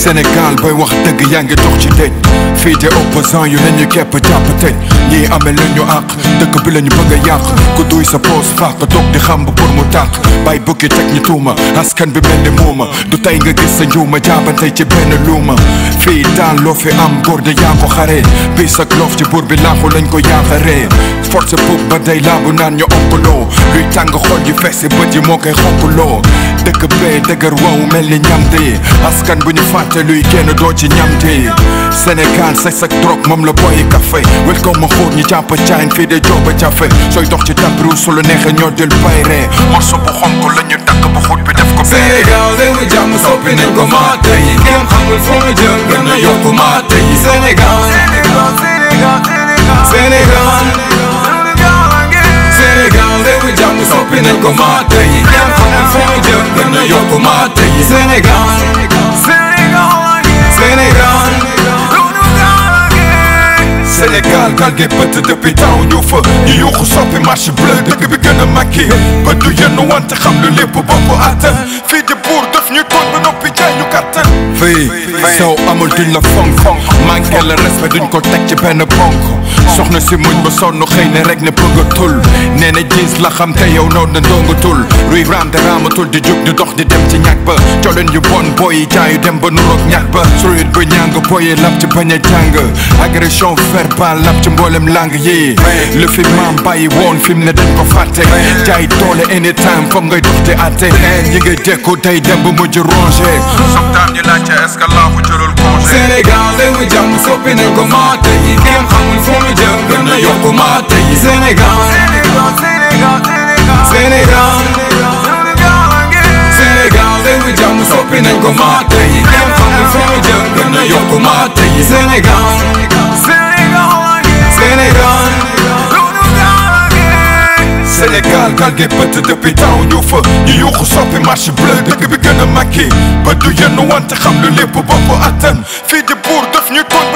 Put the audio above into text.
Sénégal bay wax dëgg yaa ngi dox ci dëj fii de opposant yu ne ñu kepp jàpp tëj ñii amee la ñu àq dëkk bi la ñu bëgg a yàq ku duy sa poos fàq toog di xam pour mu tàq bay bukki teg ñu tuuma askan bi mel ni muuma du tey nga gis sa njuuma jaabantey ci benn luuma fii daal loo fi am góor de yaa ko xare bis ak loof ci buur bi laaxu lañ ko yaaxaree force puub ba day laabu naan ñu onkuloo luy tàng xol yi fees si bët yi moo koy xonkuloo dëkk bee dëgër wow mel ni ñamte askan bu ñu fàtte luy génn doo ci ñamte Sénégal say sak drogue moom la boyi café wel ko ma xóot ñi jàpp caayin fii de jooba jafe sooy dox ci tabiru su la neexee ñoo jël bayre morso bu xonk la ñu takk ba xóot bi def ko Sénégal réewu jàmm soppi nañ ko maate yi kenn xamul fu mu jëm gën a yokku maate yi Sénégal Sénégal Sénégal réewu jàmm soppi nañ ko maate yi kenn xamul fu mu jëm gën a yokku maate yi Sénégal Sénégal Sénégal gal gi bët depuis taw ñu fa ñu yuuxu soppi marche bleu dëkk bi gën a makki bët du yenn wante xam lu lépp bopp attan fii di buur def ñu toon ba noppi jaay ñu kattan fii saw amul duñ la fonk fonk manqué le respect duñ ko teg ci benn bonk soxna si muñ ba sonn xëy ne rek ne bëgg a tul nee na gis la xam te yow noonu na ndongatul ruy raam te raamatul di jug di dox di dem ci ñag ba coleen yu bon booy yi jaayu dem ba nuroog ñag ba surit ba ñàng booyee lab ci bañ a jàng agression verbale lab ci mboolem lang yi lu fi maam bàyyi woon fi mu ne dañ ko fàtte jaay doole anytime foog ngay dox di atte ñi ngay dekku day dem ba mujj rongé sometimes ñu laajte est-ce que laafu jëlul congé Sénégal réewu jàmm soppi nañ ko maate yi kenn xamul fu mu jëm gën a yokku maate yi Sénégal Sénégal Sénégal réewu jàmm soppi nañ ko maate yi kenn xamul fu mu jëm gën a yokku maate yi Sénégal Sénégal Sénégal gal gi bët depuis taw ñu fa ñu yuuxu soppi marche bleu dëkk bi gën a makki ba du yenn wante xam lu lépp bopp attan fii di buur def ñu toon